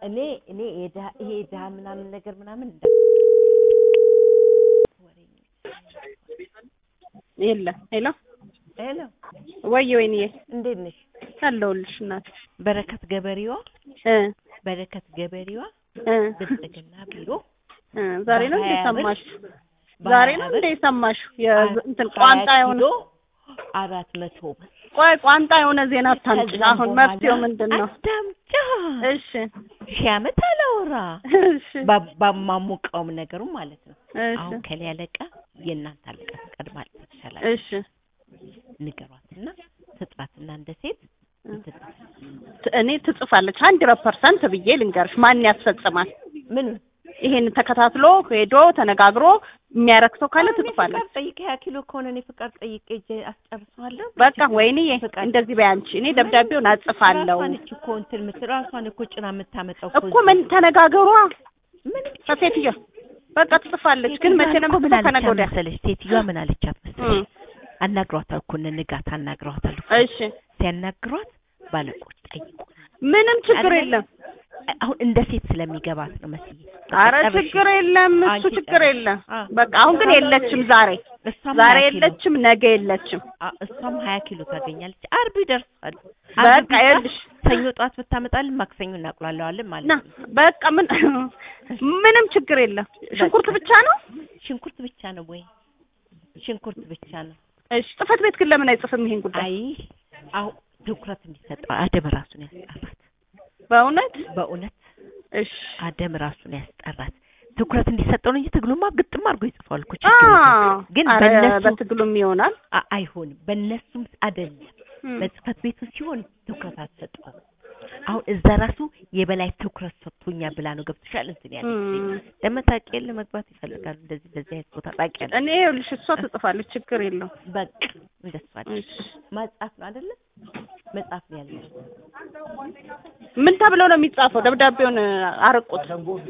እኔ እኔ የድሀ ይሄ የድሀ ምናምን ነገር ምናምን እንዳ የለም ሄሎ ሄሎ ወይ ወይንዬ እንዴት ነሽ? አለሁልሽ እናት በረከት ገበሬዋ እ በረከት ገበሬዋ እ ብልጽግና ቢሮ እ ዛሬ ነው እንደ በሀያ ብር ሰማሽው? ዛሬ ነው እንደ ሰማሽው? የእንትን ቋንጣ የሆነ አራት መቶ ብር ቆይ ቋንጣ የሆነ ዜና አታምጪ። ከዛም አሁን በኋላ መፍትሄው ምንድን ነው? አዳምጫ እሺ ሺህ ዓመት አላወራ እሺ ባ- ባማሙቀውም ነገሩ ማለት ነው። እሺ አሁን ከሌ አለቃ የእናንተ አለቃ ፍቃድ ማለት ይቻላል። እሺ ንገሯትና ትጥራትና እንደ ሴት እንትን ት- እኔ ትጽፋለች ሀንድረድ ፐርሰንት ብዬ ልንገርሽ። ማን ያስፈጽማል? ምን ይሄን ተከታትሎ ሄዶ ተነጋግሮ የሚያረግ ሰው ካለ ትጽፋለች። ፍቃድ ጠይቄ ሀያ ኪሎ ከሆነ እኔ ፍቃድ ጠይቄ እጄ አስጨርሰዋለሁ። በቃ ወይንዬ ፍቃድ- እንደዚህ በይ አንቺ። እኔ ደብዳቤውን አጽፋለሁ ራሷን እች እኮ እንትን የምትል ራሷን እኮ ጭና የምታመጣው እኮ ምን ተነጋገሯ ምን ከሴትዮ በቃ ትጽፋለች። ግን መቼ ነው ምን የምትጽፈው? ከነገ አለቻት ወዲያ መሰለሽ? ሴትዮዋ ምን አለቻት መሰለሽ? እም፣ አናግሯታል እኮ እነ ንጋት አናግሯታል እኮ። እሺ ሲያናግሯት ባለቆች ጠይቁ። ምንም ችግር አይደለ? የለም። አሁን እንደ ሴት ስለሚገባት ነው መስዬ። አረ ጨርሽ። ችግር የለም። እሱ አንቺ ችግር ጨርሽ። የለም። አ። በቃ አሁን ግን የለችም ዛሬ እሷም ዛሬ ሀያ ኪሎ የለችም፣ ነገ የለችም። አ- እሷም ሀያ ኪሎ ታገኛለች። አርብ ይደርሳል። በቃ አርብ ቢባል ይኸውልሽ ሰኞ ጠዋት ብታመጣልን ማክሰኞ እናቁላለዋለን ማለት ና ነው። በቃ ምን ምንም ችግር የለም። ሽንኩርት ብቻ ነው። ሽንኩርት ብቻ ነው ወይ? ሽንኩርት ብቻ ነው። እሺ ጽህፈት ቤት ግን ለምን አይጽፍም ይሄን ጉዳይ? አይ አሁን ትኩረት እንዲሰጠው አደም ራሱን ያስጠራት። በእውነት በእውነት እሺ አደም ራሱን ያስጠራት ትኩረት እንዲሰጠው ነው እንጂ ትግሉማ ግጥም አድርጎ ይጽፋል እኮ አ ችግር የለም። ግን ኧረ በእነሱ በትግሉም ይሆናል። አ- አይሆንም። በእነሱም አይደለም እም። በጽህፈት ቤቱ ሲሆን ትኩረት አትሰጠው። አሁን እዛ ራሱ የበላይ ትኩረት ሰጥቶኛል ብላ ነው ገብቶሻል። እንትን ያለ እም። ደግሞ ታውቂ የለ መግባት ይፈልጋሉ እንደዚህ በዚህ አይነት ቦታ ታውቂያለሽ። እኔ ይኸውልሽ እሷ ትጽፋለች፣ ችግር የለው። በቃ እንደሱ አይደል እሺ መጻፍ ነው አይደለ? መጻፍ ነው ያለው። ምን ተብሎ ነው የሚጻፈው? ደብዳቤውን አርቁት።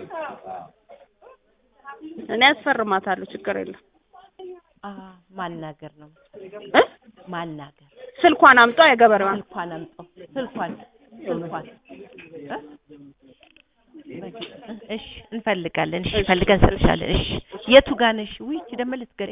እኔ ያስፈርማታለሁ፣ ችግር የለም። አ ማናገር ነው እ? ማናገር። ስልኳን አምጧ የገበሬዋን። ስልኳን አምጣው ስልኳን ስልኳን እ? በቃ እሺ እንፈልጋለን። እሺ ፈልገን እንሰጥሻለን። እሺ የቱ ጋር ነሽ? ውይ ይቺ ደግሞ ልትገ